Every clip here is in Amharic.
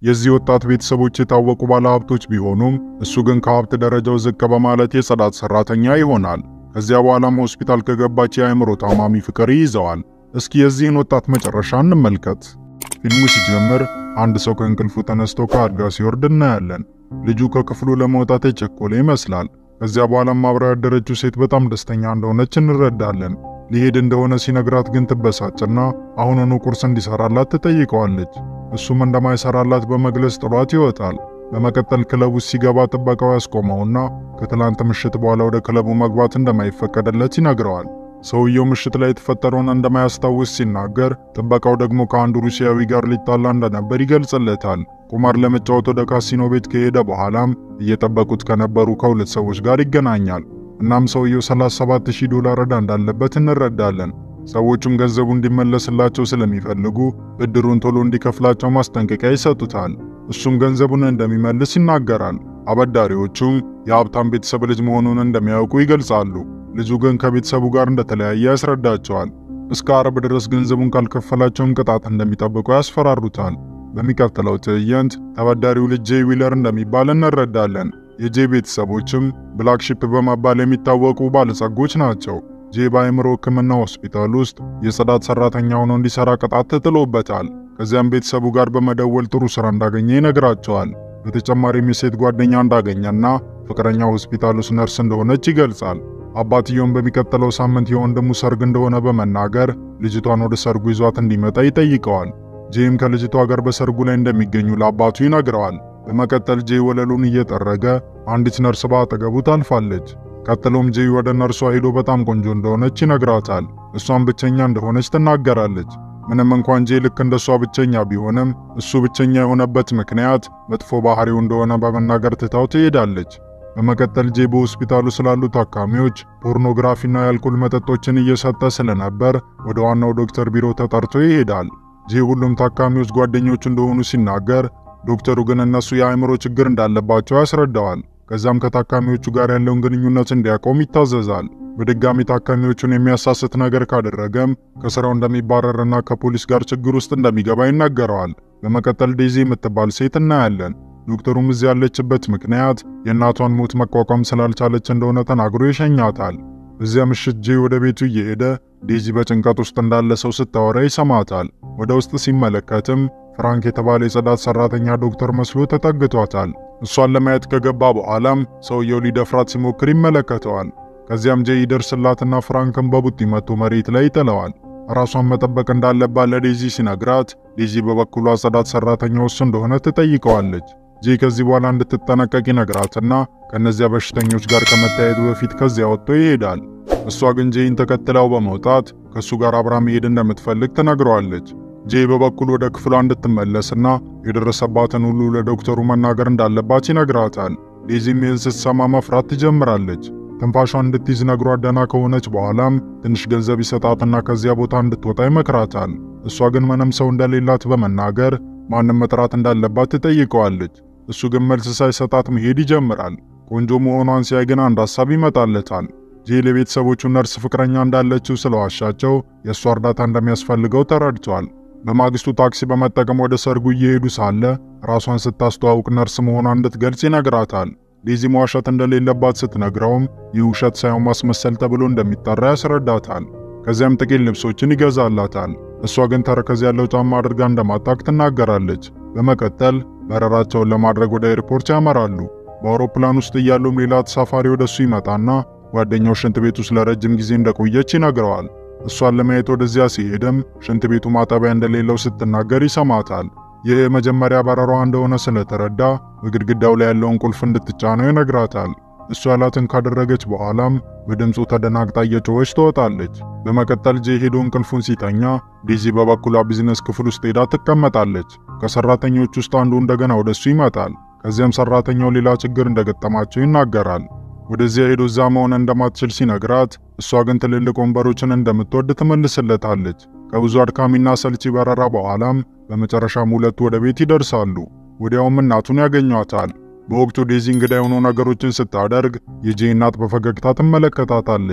የዚህ ወጣት ቤተሰቦች የታወቁ ባለሀብቶች ቢሆኑም እሱ ግን ከሀብት ደረጃው ዝቅ በማለት የጽዳት ሰራተኛ ይሆናል። ከዚያ በኋላም ሆስፒታል ከገባች የአእምሮ ታማሚ ፍቅር ይይዘዋል። እስኪ የዚህን ወጣት መጨረሻ እንመልከት። ፊልሙ ሲጀምር አንድ ሰው ከእንቅልፉ ተነስቶ ከአልጋ ሲወርድ እናያለን። ልጁ ከክፍሉ ለመውጣት የቸኮለ ይመስላል። ከዚያ በኋላም አብራ ያደረችው ሴት በጣም ደስተኛ እንደሆነች እንረዳለን። ሊሄድ እንደሆነ ሲነግራት ግን ትበሳጭና አሁኑኑ ቁርስ እንዲሰራላት ትጠይቀዋለች። እሱም እንደማይሰራላት በመግለጽ ጥሏት ይወጣል። በመቀጠል ክለቡ ሲገባ ጥበቃው ያስቆመውና ከትላንት ምሽት በኋላ ወደ ክለቡ መግባት እንደማይፈቀድለት ይነግረዋል። ሰውየው ምሽት ላይ የተፈጠረውን እንደማያስታውስ ሲናገር፣ ጥበቃው ደግሞ ከአንዱ ሩሲያዊ ጋር ሊጣላ እንደነበር ይገልጽለታል። ቁማር ለመጫወት ወደ ካሲኖ ቤት ከሄደ በኋላም እየጠበቁት ከነበሩ ከሁለት ሰዎች ጋር ይገናኛል። እናም ሰውየው 37000 ዶላር ዕዳ እንዳለበት እንረዳለን። ሰዎቹም ገንዘቡ እንዲመለስላቸው ስለሚፈልጉ ብድሩን ቶሎ እንዲከፍላቸው ማስጠንቀቂያ ይሰጡታል። እሱም ገንዘቡን እንደሚመልስ ይናገራል። አበዳሪዎቹም የሀብታም ቤተሰብ ልጅ መሆኑን እንደሚያውቁ ይገልጻሉ። ልጁ ግን ከቤተሰቡ ጋር እንደተለያየ ያስረዳቸዋል። እስከ አርብ ድረስ ገንዘቡን ካልከፈላቸውም ቅጣት እንደሚጠብቁ ያስፈራሩታል። በሚቀጥለው ትዕይንት ተበዳሪው ልጅ ጄይ ዊለር እንደሚባል እንረዳለን። የጄይ ቤተሰቦችም ብላክ ሺፕ በመባል የሚታወቁ ባለጸጎች ናቸው። ጄይ በአእምሮ ሕክምና ሆስፒታል ውስጥ የጽዳት ሰራተኛ ሆኖ እንዲሰራ ቅጣት ተጥሎበታል። ከዚያም ቤተሰቡ ጋር በመደወል ጥሩ ስራ እንዳገኘ ይነግራቸዋል። በተጨማሪም የሴት ጓደኛ እንዳገኘና ፍቅረኛ ሆስፒታል ውስጥ ነርስ እንደሆነች ይገልጻል። አባትየውም በሚቀጥለው ሳምንት የወንድሙ ሰርግ እንደሆነ በመናገር ልጅቷን ወደ ሰርጉ ይዟት እንዲመጣ ይጠይቀዋል። ጄይም ከልጅቷ ጋር በሰርጉ ላይ እንደሚገኙ ለአባቱ ይነግረዋል። በመቀጠል ጄይ ወለሉን እየጠረገ አንዲት ነርስ በአጠገቡ ታልፋለች። ቀጥሎም ጄይ ወደ ነርሷ ሄዶ በጣም ቆንጆ እንደሆነች ይነግራታል። እሷም ብቸኛ እንደሆነች ትናገራለች። ምንም እንኳን ጄይ ልክ እንደሷ ብቸኛ ቢሆንም እሱ ብቸኛ የሆነበት ምክንያት መጥፎ ባህሪው እንደሆነ በመናገር ትታው ትሄዳለች። በመቀጠል ጄይ በሆስፒታሉ ስላሉ ታካሚዎች ፖርኖግራፊና የአልኮል መጠጦችን እየሰጠ ስለነበር ወደ ዋናው ዶክተር ቢሮ ተጠርቶ ይሄዳል። ጄይ ሁሉም ታካሚዎች ጓደኞቹ እንደሆኑ ሲናገር፣ ዶክተሩ ግን እነሱ የአእምሮ ችግር እንዳለባቸው ያስረዳዋል። ከዛም ከታካሚዎቹ ጋር ያለውን ግንኙነት እንዲያቆም ይታዘዛል። በድጋሚ ታካሚዎቹን የሚያሳስት ነገር ካደረገም ከስራው እንደሚባረርና ከፖሊስ ጋር ችግር ውስጥ እንደሚገባ ይነገረዋል። በመቀጠል ዴዚ የምትባል ሴት እናያለን። ዶክተሩም እዚህ ያለችበት ምክንያት የእናቷን ሞት መቋቋም ስላልቻለች እንደሆነ ተናግሮ ይሸኛታል። በዚያ ምሽት ጄይ ወደ ቤቱ እየሄደ ዴዚ በጭንቀት ውስጥ እንዳለ ሰው ስታወራ ይሰማታል። ወደ ውስጥ ሲመለከትም ፍራንክ የተባለ የጽዳት ሰራተኛ ዶክተር መስሎ ተጠግቷታል። እሷን ለማየት ከገባ በኋላም ሰውየው ሊደፍራት ሲሞክር ይመለከተዋል። ከዚያም ጄይ ይደርስላትና ፍራንክን በቡጢ መቶ መሬት ላይ ይጥለዋል። ራሷን መጠበቅ እንዳለባት ለዴዚ ሲነግራት፣ ዴዚ በበኩሏ ጽዳት ሰራተኛው እሱ እንደሆነ ትጠይቀዋለች። ጄይ ከዚህ በኋላ እንድትጠነቀቅ ይነግራትና ከነዚያ በሽተኞች ጋር ከመታየቱ በፊት ከዚያ ወጥቶ ይሄዳል። እሷ ግን ጄይን ተከትለው በመውጣት ከእሱ ጋር አብራ መሄድ እንደምትፈልግ ትነግረዋለች። ጄይ በበኩል ወደ ክፍሏ እንድትመለስና የደረሰባትን ሁሉ ለዶክተሩ መናገር እንዳለባት ይነግራታል። ዴዚም ይህን ስትሰማ መፍራት ትጀምራለች። ትንፋሿን እንድትይዝ ነግሯት ደህና ከሆነች በኋላም ትንሽ ገንዘብ ይሰጣትና ከዚያ ቦታ እንድትወጣ ይመክራታል። እሷ ግን ምንም ሰው እንደሌላት በመናገር ማንም መጥራት እንዳለባት ትጠይቀዋለች። እሱ ግን መልስ ሳይሰጣት መሄድ ይጀምራል። ቆንጆ መሆኗን ሲያይ ግን አንድ ሐሳብ ይመጣለታል። ጄይ ለቤተሰቦቹ ነርስ ፍቅረኛ እንዳለችው ስለዋሻቸው የእሷ እርዳታ እንደሚያስፈልገው ተረድቷል። በማግስቱ ታክሲ በመጠቀም ወደ ሰርጉ እየሄዱ ሳለ ራሷን ስታስተዋውቅ ነርስ መሆኗን እንድትገልጽ ይነግራታል። ዴዚ መዋሸት እንደሌለባት ስትነግረውም ይህ ውሸት ሳይሆን ማስመሰል ተብሎ እንደሚጠራ ያስረዳታል። ከዚያም ጥቂት ልብሶችን ይገዛላታል። እሷ ግን ተረከዝ ያለው ጫማ አድርጋ እንደማታውቅ ትናገራለች። በመቀጠል በረራቸውን ለማድረግ ወደ ኤርፖርት ያመራሉ። በአውሮፕላን ውስጥ እያሉም ሌላ ተሳፋሪ ወደሱ ይመጣና ጓደኛው ሽንት ቤት ውስጥ ለረጅም ጊዜ እንደቆየች ይነግረዋል። እሷን ለማየት ወደዚያ ሲሄድም ሽንት ቤቱ ማጠቢያ እንደሌለው ስትናገር ይሰማታል። ይህ የመጀመሪያ በረሯ እንደሆነ ስለተረዳ በግድግዳው ላይ ያለውን ቁልፍ እንድትጫነው ይነግራታል። እሷ ያላትን ካደረገች በኋላም በድምፁ ተደናግጣ እየጮኸች ትወጣለች። በመቀጠል ጄይ ሄዶ እንቅልፉን ሲተኛ ዴዚ በበኩሏ ቢዝነስ ክፍል ውስጥ ሄዳ ትቀመጣለች። ከሰራተኞች ውስጥ አንዱ እንደገና ወደሱ ይመጣል። ከዚያም ሰራተኛው ሌላ ችግር እንደገጠማቸው ይናገራል። ወደዚያ ሄዶ እዛ መሆን እንደማትችል ሲነግራት እሷ ግን ትልልቅ ወንበሮችን እንደምትወድ ትመልስለታለች። ከብዙ አድካሚና ሰልቺ በረራ በኋላም በመጨረሻም ሁለቱ ወደ ቤት ይደርሳሉ። ወዲያውም እናቱን ያገኟታል። በወቅቱ ዴዚ እንግዳ የሆኑ ነገሮችን ስታደርግ የጄይ እናት በፈገግታ ትመለከታታለች።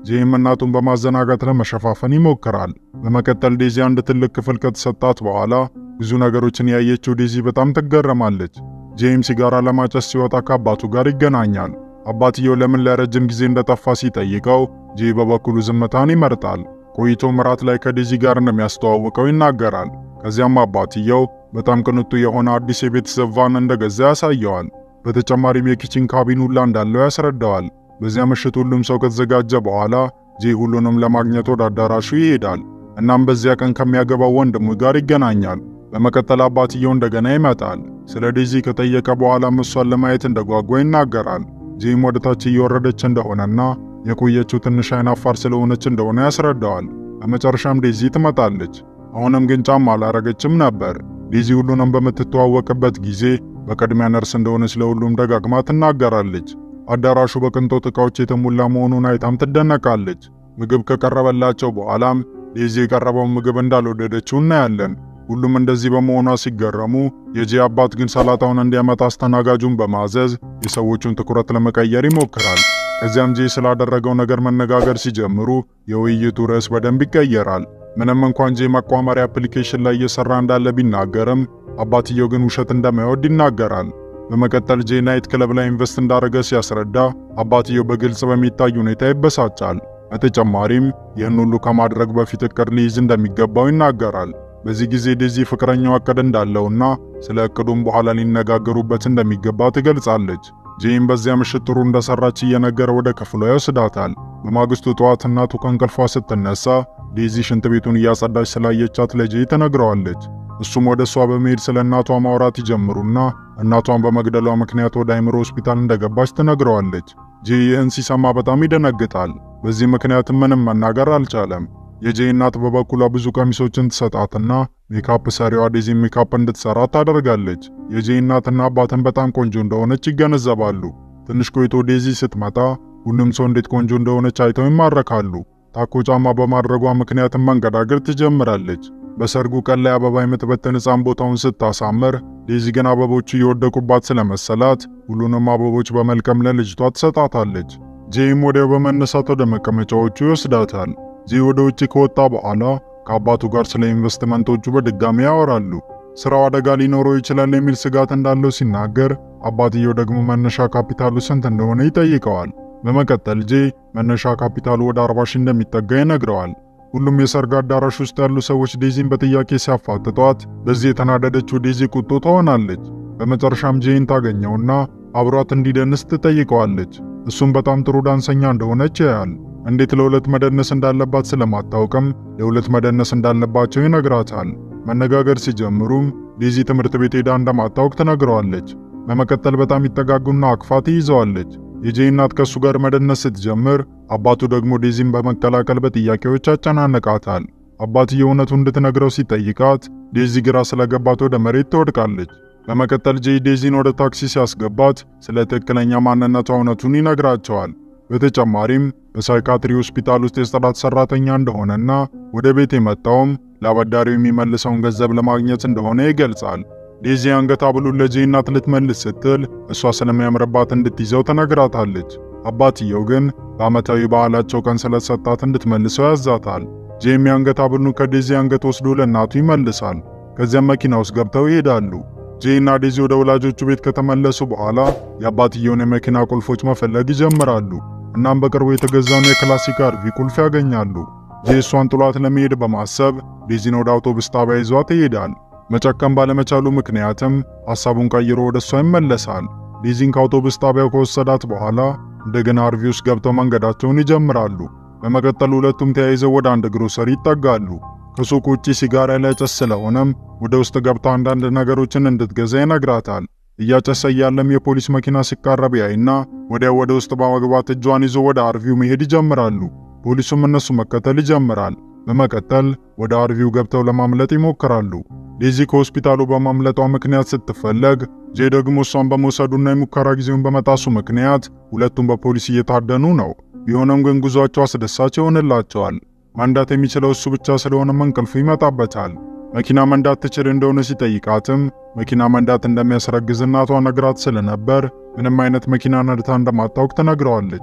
ጄም እናቱን በማዘናጋት ለመሸፋፈን ይሞክራል። በመቀጠል ዴዚ አንድ ትልቅ ክፍል ከተሰጣት በኋላ ብዙ ነገሮችን ያየችው ዴዚ በጣም ትገረማለች። ጄም ሲጋራ ለማጨስ ሲወጣ ከአባቱ ጋር ይገናኛል። አባትየው ለምን ለረጅም ጊዜ እንደጠፋ ሲጠይቀው ጄ በበኩሉ ዝምታን ይመርጣል። ቆይቶ ምራት ላይ ከዴዚ ጋር እንደሚያስተዋውቀው ይናገራል። ከዚያም አባትየው በጣም ቅንጡ የሆነ አዲስ የቤተሰብ ቫን እንደገዛ ያሳየዋል። በተጨማሪም የኪችን ካቢን ሁላ እንዳለው ያስረዳዋል። በዚያ ምሽት ሁሉም ሰው ከተዘጋጀ በኋላ ጄ ሁሉንም ለማግኘት ወደ አዳራሹ ይሄዳል። እናም በዚያ ቀን ከሚያገባው ወንድሙ ጋር ይገናኛል። በመቀጠል አባትየው እንደገና ይመጣል። ስለ ዴዚ ከጠየቀ በኋላም እሷን ለማየት እንደጓጓ ይናገራል። ጄም ወደ ታች እየወረደች እንደሆነና የቆየችው ትንሽ አይናፋር ስለሆነች እንደሆነ ያስረዳዋል። በመጨረሻም ዴዚ ትመጣለች። አሁንም ግን ጫማ አላረገችም ነበር። ዴዚ ሁሉንም በምትተዋወቅበት ጊዜ በቅድሚያ ነርስ እንደሆነች ለሁሉም ደጋግማ ትናገራለች። አዳራሹ በቅንጦት ዕቃዎች የተሞላ መሆኑን አይታም ትደነቃለች። ምግብ ከቀረበላቸው በኋላም ዴዚ የቀረበውን ምግብ እንዳልወደደችው እናያለን። ሁሉም እንደዚህ በመሆኗ ሲገረሙ፣ የጄ አባት ግን ሰላጣውን እንዲያመጣ አስተናጋጁን በማዘዝ የሰዎቹን ትኩረት ለመቀየር ይሞክራል። ከዚያም ጄ ስላደረገው ነገር መነጋገር ሲጀምሩ የውይይቱ ርዕስ በደንብ ይቀየራል። ምንም እንኳን ጄ ማቋመሪያ አፕሊኬሽን ላይ እየሰራ እንዳለ ቢናገርም አባትየው ግን ውሸት እንደማይወድ ይናገራል። በመቀጠል ጄ ናይት ክለብ ላይ ኢንቨስት እንዳደረገ ሲያስረዳ አባትየው በግልጽ በሚታይ ሁኔታ ይበሳጫል። በተጨማሪም ይህን ሁሉ ከማድረግ በፊት እቅድ ሊይዝ እንደሚገባው ይናገራል። በዚህ ጊዜ ዴዚ ፍቅረኛው እቅድ እንዳለውና ስለ እቅዱም በኋላ ሊነጋገሩበት እንደሚገባ ትገልጻለች። ጄም በዚያ ምሽት ጥሩ እንደሰራች እየነገረ ወደ ክፍሏ ይወስዳታል። በማግስቱ ጠዋት እናቱ ከእንቅልፏ ስትነሳ ዴዚ ሽንት ቤቱን እያጸዳች ስላየቻት ለጄ ትነግረዋለች። እሱም ወደ እሷ በመሄድ ስለ እናቷ ማውራት ይጀምሩና እናቷን በመግደሏ ምክንያት ወደ አይምሮ ሆስፒታል እንደገባች ትነግረዋለች። ጄ ይህን ሲሰማ በጣም ይደነግጣል። በዚህ ምክንያትም ምንም መናገር አልቻለም። የጄ እናት በበኩሏ ብዙ ቀሚሶችን ትሰጣትና ሜካፕ ሰሪዋ ዴዚ ሜካፕ እንድትሰራ ታደርጋለች። የጄ እናትና አባትን በጣም ቆንጆ እንደሆነች ይገነዘባሉ። ትንሽ ቆይቶ ዴዚ ስትመጣ ሁሉም ሰው እንዴት ቆንጆ እንደሆነች አይተው ይማረካሉ። ታኮ ጫማ በማድረጓ ምክንያትም መንገዳገር ትጀምራለች። በሰርጉ ቀን ላይ አበባ የምትበትን ሕፃን ቦታውን ስታሳምር፣ ዴዚ ግን አበቦቹ እየወደቁባት ስለመሰላት ሁሉንም አበቦች በመልቀም ለልጅቷ ትሰጣታለች። ጄም ወዲያው በመነሳት ወደ መቀመጫዎቹ ይወስዳታል። ጄ ወደ ውጭ ከወጣ በኋላ ከአባቱ ጋር ስለ ኢንቨስትመንቶቹ በድጋሚ ያወራሉ። ስራው አደጋ ሊኖረው ይችላል የሚል ስጋት እንዳለው ሲናገር፣ አባትየው ደግሞ መነሻ ካፒታሉ ስንት እንደሆነ ይጠይቀዋል። በመቀጠል ጄ መነሻ ካፒታሉ ወደ 40 ሺህ እንደሚጠጋ ይነግረዋል። ሁሉም የሰርግ አዳራሽ ውስጥ ያሉ ሰዎች ዴዚን በጥያቄ ሲያፋጥጧት፣ በዚህ የተናደደችው ዴዚ ቁጡ ትሆናለች። በመጨረሻም ጄን ታገኘውና አብሯት እንዲደንስ ትጠይቀዋለች። እሱም በጣም ጥሩ ዳንሰኛ እንደሆነች ያያል። እንዴት ለሁለት መደነስ እንዳለባት ስለማታውቅም ለሁለት መደነስ እንዳለባቸው ይነግራታል። መነጋገር ሲጀምሩም ዴዚ ትምህርት ቤት ሄዳ እንደማታውቅ ትነግረዋለች። በመቀጠል በጣም ይጠጋጉና አቅፋ ትይዘዋለች። የጄ እናት ከእሱ ጋር መደነስ ስትጀምር፣ አባቱ ደግሞ ዴዚን በመቀላቀል በጥያቄዎች ያጨናንቃታል። አባትየው እውነቱ እንድትነግረው ሲጠይቃት ዴዚ ግራ ስለገባት ወደ መሬት ትወድቃለች። በመቀጠል ጄ ዴዚን ወደ ታክሲ ሲያስገባት ስለ ትክክለኛ ማንነቷ እውነቱን ይነግራቸዋል። በተጨማሪም በሳይካትሪ ሆስፒታል ውስጥ የጽዳት ሰራተኛ እንደሆነና ወደ ቤት የመጣውም ለአበዳሪው የሚመልሰውን ገንዘብ ለማግኘት እንደሆነ ይገልጻል። ዴዚ አንገት ሐብሉን ለጄ እናት ልትመልስ ስትል እሷ ስለሚያምርባት እንድትይዘው ተነግራታለች። አባትየው ግን በዓመታዊ ባህላቸው ቀን ስለተሰጣት እንድትመልሰው ያዛታል። ጄም የአንገት ሐብሉን ከዴዚ አንገት ወስዶ ለእናቱ ይመልሳል። ከዚያም መኪና ውስጥ ገብተው ይሄዳሉ። ጄ እና ዴዚ ወደ ወላጆቹ ቤት ከተመለሱ በኋላ የአባትየውን የመኪና ቁልፎች መፈለግ ይጀምራሉ። እናም በቅርቡ የተገዛውን የክላሲክ አርቪ ቁልፍ ያገኛሉ። ጄ እሷን ጥሏት ለመሄድ በማሰብ ዴዚን ወደ አውቶቡስ ጣቢያ ይዟት ይሄዳል። መጨከም ባለመቻሉ ምክንያትም ሐሳቡን ቀይሮ ወደ እሷ ይመለሳል። ዴዚን ከአውቶቡስ ጣቢያው ከወሰዳት በኋላ እንደገና አርቪ ውስጥ ገብተው መንገዳቸውን ይጀምራሉ። በመቀጠል ሁለቱም ተያይዘው ወደ አንድ ግሮሰሪ ይጠጋሉ። ከሱቅ ውጪ ሲጋራ ሊያጨስ ስለሆነም ወደ ውስጥ ገብታ አንዳንድ ነገሮችን እንድትገዛ ይነግራታል። እያጨሰ እያለም የፖሊስ መኪና ሲቃረብ ያይና ወዲያው ወደ ውስጥ በመግባት እጇን ይዞ ወደ አርቪው መሄድ ይጀምራሉ። ፖሊሱም እነሱ መከተል ይጀምራል። በመቀጠል ወደ አርቪው ገብተው ለማምለጥ ይሞክራሉ። ዴዚ ከሆስፒታሉ በማምለጧ ምክንያት ስትፈለግ፣ ጄ ደግሞ እሷን በመውሰዱና የሙከራ ጊዜውን በመጣሱ ምክንያት ሁለቱም በፖሊስ እየታደኑ ነው። ቢሆንም ግን ጉዟቸው አስደሳች ይሆንላቸዋል። መንዳት የሚችለው እሱ ብቻ ስለሆነም እንቅልፉ ይመጣበታል። መኪና መንዳት ትችል እንደሆነ ሲጠይቃትም መኪና መንዳት እንደሚያስረግዝ እናቷ ነግራት ስለነበር ምንም አይነት መኪና ነድታ እንደማታውቅ ትነግረዋለች።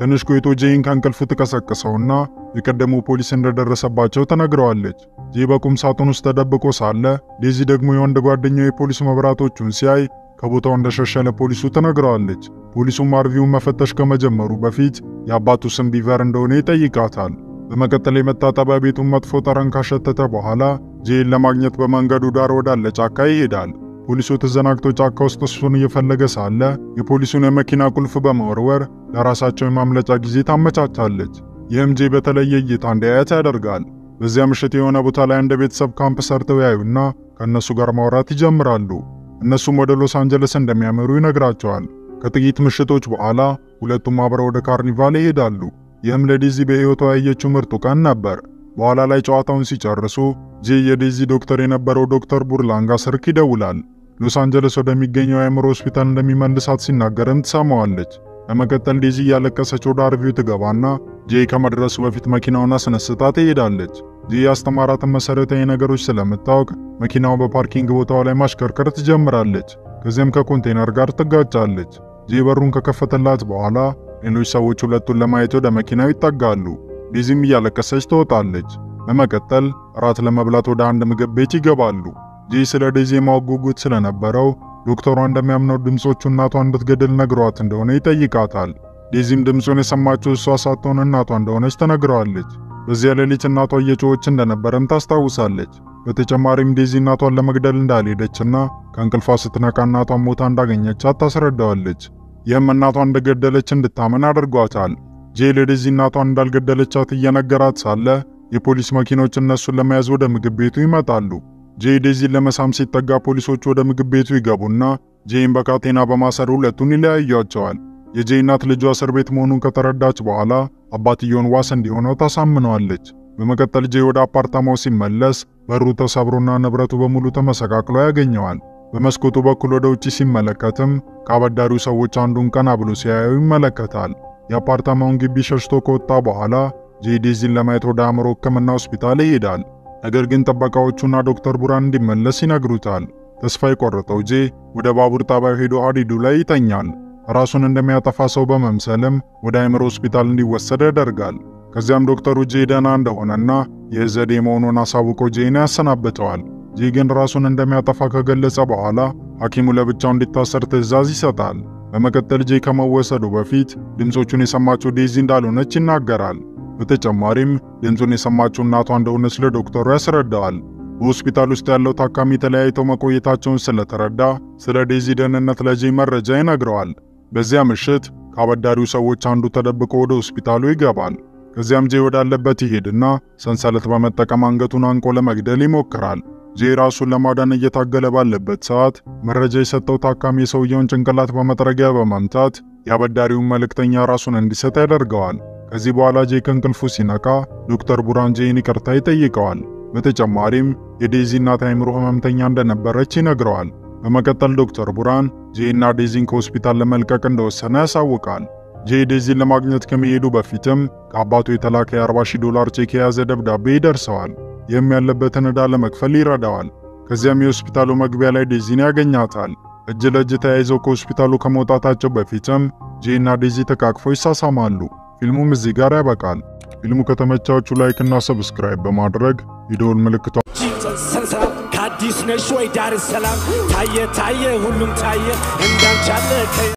ትንሽ ቆይቶ ጄይን ከእንቅልፉ ትቀሰቅሰውና የቀደሙ ፖሊስ እንደደረሰባቸው ተነግረዋለች። ጄይ በቁም ሳጥን ውስጥ ተደብቆ ሳለ ዴዚ ደግሞ የወንድ ጓደኛው የፖሊስ መብራቶቹን ሲያይ ከቦታው እንደሸሸ ለፖሊሱ ትነግረዋለች። ፖሊሱም አርቪውን መፈተሽ ከመጀመሩ በፊት የአባቱ ስም ቢቨር እንደሆነ ይጠይቃታል። በመቀጠል የመታጠቢያ ቤቱን መጥፎ ጠረን ካሸተተ በኋላ ጄይን ለማግኘት በመንገዱ ዳር ወዳለ ጫካ ይሄዳል። ፖሊሱ ተዘናግቶ ጫካ ውስጥ እሱን እየፈለገ ሳለ የፖሊሱን የመኪና ቁልፍ በመወርወር ለራሳቸው የማምለጫ ጊዜ ታመቻቻለች። ይህም ጄይ በተለየ እይታ እንዲያያት ያደርጋል። በዚያ ምሽት የሆነ ቦታ ላይ እንደ ቤተሰብ ካምፕ ሰርተው ያዩና ከእነሱ ጋር ማውራት ይጀምራሉ። እነሱም ወደ ሎስ አንጀለስ እንደሚያመሩ ይነግራቸዋል። ከጥቂት ምሽቶች በኋላ ሁለቱም አብረው ወደ ካርኒቫል ይሄዳሉ። ይህም ለዴዚ በሕይወቷ ያየችው ምርጡ ቀን ነበር። በኋላ ላይ ጨዋታውን ሲጨርሱ ጄይ የዴዚ ዶክተር የነበረው ዶክተር ቡርላንጋ ስልክ ይደውላል። ሎስ አንጀለስ ወደሚገኘው የአእምሮ ሆስፒታል እንደሚመልሳት ሲናገርም ትሰማዋለች። በመቀጠል ዴዚ እያለቀሰች ወደ አርቪው ትገባና ጄይ ከመድረሱ በፊት መኪናውን አስነስታ ትሄዳለች። ጄይ ያስተማራትን መሰረታዊ ነገሮች ስለምታውቅ መኪናው በፓርኪንግ ቦታው ላይ ማሽከርከር ትጀምራለች። ከዚያም ከኮንቴነር ጋር ትጋጫለች። ጄይ በሩን ከከፈተላት በኋላ ሌሎች ሰዎች ሁለቱን ለማየት ወደ መኪናው ይጠጋሉ። ዴዚም እያለቀሰች ትወጣለች። በመቀጠል እራት ለመብላት ወደ አንድ ምግብ ቤት ይገባሉ። ጄይ ስለ ዴዚ የማወቅ ጉጉት ስለነበረው ዶክተሯ እንደሚያምነው ድምፆቹ እናቷን እንድትገድል ነግሯት እንደሆነ ይጠይቃታል። ዴዚም ድምፁን የሰማችው እሷ ሳትሆን እናቷ እንደሆነች ተነግረዋለች። በዚያ ሌሊት እናቷ እየጮኸች እንደነበረም ታስታውሳለች። በተጨማሪም ዴዚ እናቷን ለመግደል እንዳልሄደችና ከእንቅልፏ ስትነቃ እናቷን ሞታ እንዳገኘቻት ታስረዳዋለች። ይህም እናቷን እንደገደለች እንድታመን አድርጓታል። ጄይ ለዴዚ እናቷን እንዳልገደለቻት እየነገራት ሳለ የፖሊስ መኪኖች እነሱን ለመያዝ ወደ ምግብ ቤቱ ይመጣሉ። ጄይ ዴዚን ለመሳም ሲጠጋ ፖሊሶቹ ወደ ምግብ ቤቱ ይገቡና ጄይን በካቴና በማሰር ሁለቱን ይለያያቸዋል። የጄይ እናት ልጇ እስር ቤት መሆኑን ከተረዳች በኋላ አባትየውን ዋስ እንዲሆነው ታሳምነዋለች። በመቀጠል ጄይ ወደ አፓርታማው ሲመለስ በሩ ተሰብሮና ንብረቱ በሙሉ ተመሰቃቅሎ ያገኘዋል። በመስኮቱ በኩል ወደ ውጪ ሲመለከትም ከአበዳሪው ሰዎች አንዱን ቀና ብሎ ሲያየው ይመለከታል። የአፓርታማውን ግቢ ሸሽቶ ከወጣ በኋላ ጄይ ዴዚን ለማየት ወደ አእምሮ ሕክምና ሆስፒታል ይሄዳል። ነገር ግን ጥበቃዎቹና ዶክተር ቡራን እንዲመለስ ይነግሩታል። ተስፋ የቆረጠው ጄይ ወደ ባቡር ጣቢያው ሄዶ ሀዲዱ ላይ ይተኛል። ራሱን እንደሚያጠፋ ሰው በመምሰልም ወደ አእምሮ ሆስፒታል እንዲወሰድ ያደርጋል። ከዚያም ዶክተሩ ጄይ ደህና እንደሆነና ይህ ዘዴ መሆኑን አሳውቆ ጄይን ያሰናብተዋል። ጄይ ግን ራሱን እንደሚያጠፋ ከገለጸ በኋላ ሐኪሙ ለብቻው እንዲታሰር ትዕዛዝ ይሰጣል። በመቀጠል ጄይ ከመወሰዱ በፊት ድምፆቹን የሰማችው ዴዚ እንዳልሆነች ይናገራል። በተጨማሪም ድምፁን የሰማችው እናቷ እንደሆነች ለዶክተሩ ያስረዳዋል። በሆስፒታል ውስጥ ያለው ታካሚ ተለያይተው መቆየታቸውን ስለተረዳ ስለ ዴዚ ደህንነት ለጄይ መረጃ ይነግረዋል። በዚያ ምሽት ከአበዳሪው ሰዎች አንዱ ተደብቆ ወደ ሆስፒታሉ ይገባል። ከዚያም ጄይ ወዳለበት ይሄድና ሰንሰለት በመጠቀም አንገቱን አንቆ ለመግደል ይሞክራል። ጄይ ራሱን ለማዳን እየታገለ ባለበት ሰዓት መረጃ የሰጠው ታካሚ የሰውየውን ጭንቅላት በመጥረጊያ በመምታት የአበዳሪውን መልእክተኛ ራሱን እንዲሰጥ ያደርገዋል። ከዚህ በኋላ ጄይ ከእንቅልፉ ሲነቃ ዶክተር ቡራን ጄይን ይቅርታ ይጠይቀዋል። በተጨማሪም የዴዚ እናት አእምሮ ህመምተኛ እንደነበረች ይነግረዋል። በመቀጠል ዶክተር ቡራን ጄይና ዴዚን ከሆስፒታል ለመልቀቅ እንደወሰነ ያሳውቃል። ጄይ ዴዚን ለማግኘት ከመሄዱ በፊትም ከአባቱ የተላከ የ40 ሺህ ዶላር ቼክ የያዘ ደብዳቤ ይደርሰዋል። ይህም ያለበትን ዕዳ ለመክፈል ይረዳዋል። ከዚያም የሆስፒታሉ መግቢያ ላይ ዴዚን ያገኛታል። እጅ ለእጅ ተያይዘው ከሆስፒታሉ ከመውጣታቸው በፊትም ጄይና ዴዚ ተቃቅፈው ይሳሳማሉ። ፊልሙም እዚህ ጋር ያበቃል። ፊልሙ ከተመቻችሁ ላይክ እና ሰብስክራይብ በማድረግ የደወል ምልክቷ ሰንሰለት ከአዲስ ነሽ ወይ ዳር ሰላም ታየ ታየ ሁሉም ታየ እንዳንቻለ